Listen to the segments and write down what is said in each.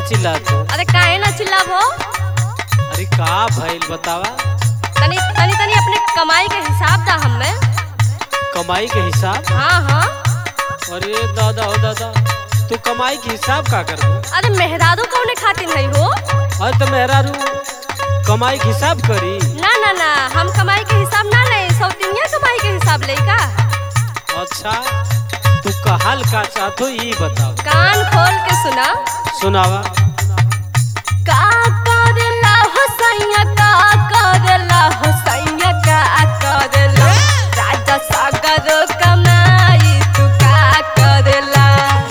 चिल्लात हो अरे काहे ना चिल्लाबो अरे का भइल बतावा तनी तनी तनी अपने कमाई के हिसाब दा हमें कमाई के हिसाब हाँ हाँ अरे दादा हो दादा तू कमाई के हिसाब का कर अरे मेहरारू कौने खातिर नहीं हो अरे तो मेहरारू कमाई के हिसाब करी ना ना ना हम कमाई के हिसाब ना ले सौतिनिया कमाई के हिसाब ले का अच्छा तू कहल का चाहतो ई बताओ कान खोल के सुना सुनावा का करेला हो सैया का करेला हो सैया का करेला राजा सागर कमाई तू का करेला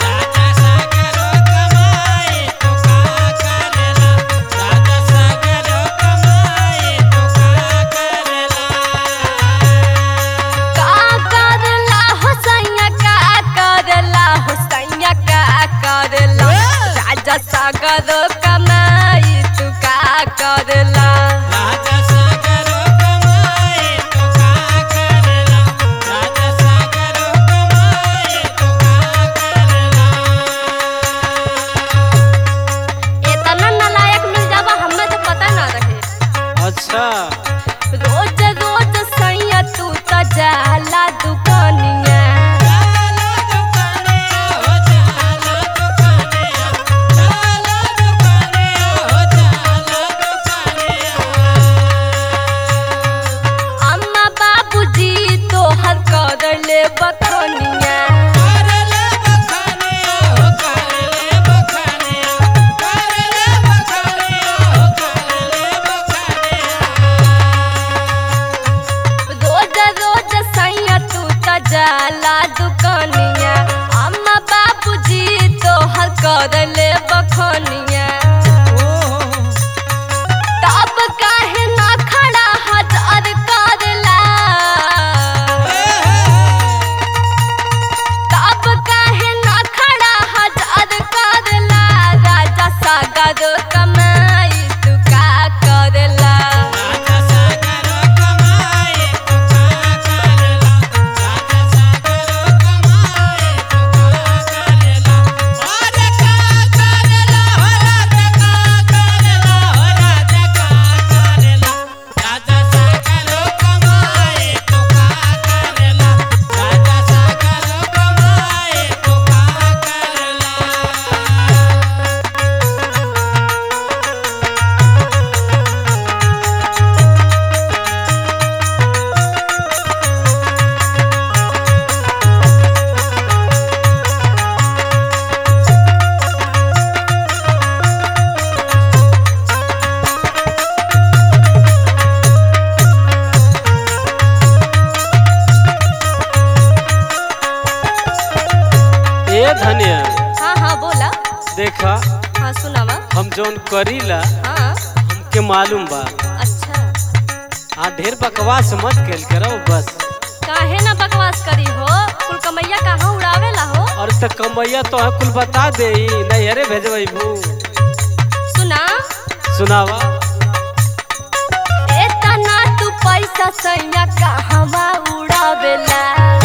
का करेला हो सैया का करेला हो सैया का करेला राजा सागर कमाई तू का करेला इतना नालायक मिल जावा हमें तो पता ना रहे अच्छा रोज रोज सैया तू त जाला दुकानिया अम्मा बाबूजी तोहर कर ले बखनिया रोज रोज सैया तू त जाला दुकानिया अम्मा बाबूजी तोहर कर ले बखनिया तब काहे ना खड़ा हजार करला तब काहे ना खड़ा हजार करला राजा सागर कमाई तू का करला ए धनिया हाँ हाँ बोला देखा हाँ सुनावा हम जौन करीला हाँ हमके मालूम बा अच्छा आ ढेर बकवास मत कैल करो बस काहे ना बकवास करी हो कुल कमैया कहाँ उड़ावेला हो और त कमैया तो कुल बता दे नहीं अरे भेजबई भू सुना सुनावा एतना तू पैसा सैया कहवा उड़ावेला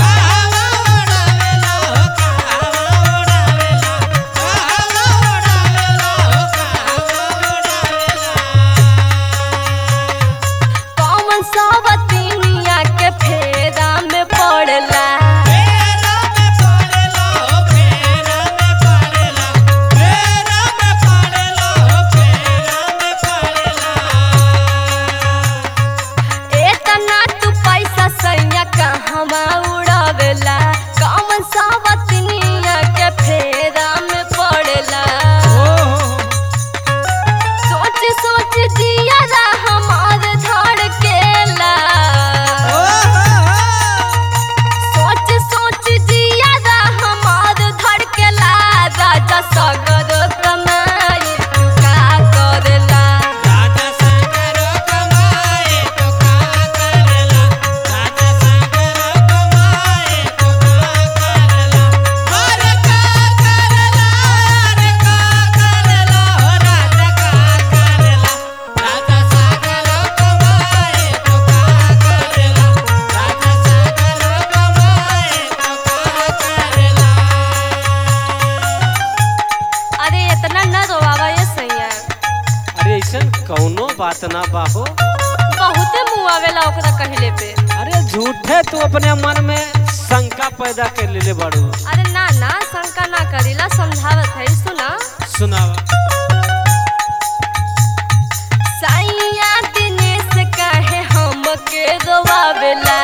कौन सवतीनिया के फेरा में पड़ला एतना तू पैसा सैया कहवा बा हो बहुते मुंह आवेला ओकरा कहले पे अरे झूठे तू अपने मन में शंका पैदा कर लेले बाड़ू अरे ना ना शंका ना करीला समझावत है सुना सुनावा सैया दिनेश कहे हमके रोवावेला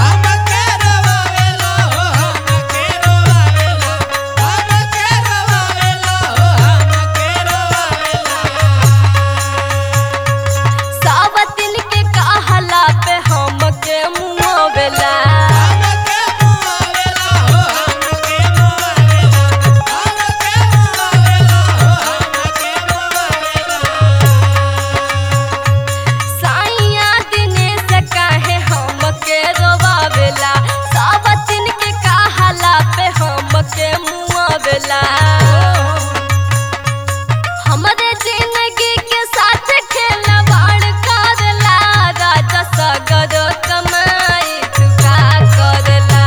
सावतिन के कहला पे हमके मुआवेला सैया दिनेश कहे हमके रोवावेला सावतिन के कहला पे हमके मुआवेला हमरे जिंदगी के साथ खेलवाड़ करला राजा सगर कमाई चुका करला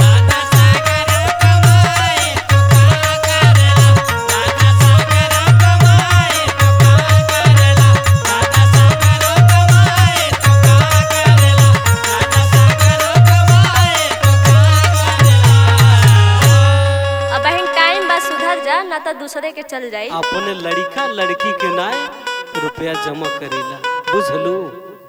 अब बहन टाइम बा सुधर जा ना तो दूसरे के चल जाई अपने लड़का लड़की के नाय रुपया जमा करेला बुझलू